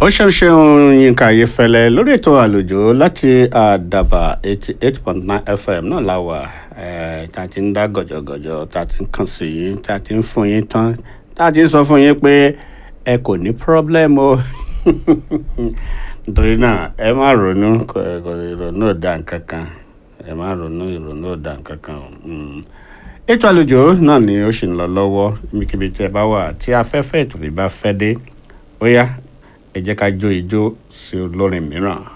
ó ṣeun ṣeun yínká ayéfẹ́lẹ́ lórí ètò àlùjọ láti àdàbà eighty eight point nine fm náà la wà eh, tá a ti ń dá gọ̀jọ̀gọ̀jọ̀ tá a ti ń kàn sí yín tá a ti ń fún yín tán tá a ti ń sọ fún yín pé ẹ kò ní problem o nítorí náà ẹ má ronú kò kò ìrònú ò dá nǹkan kan ẹ má ronú ìrònú ò dá nǹkan kan o. Mm ètò àlejò náà ni ó sì ń lọ lọ́wọ́ níbikíbi tí ẹ bá wà tí afẹ́fẹ́ ètò yìí bá fẹ́ dé ó yá ẹ jẹ́ ká jó ijó sí olórin mìíràn.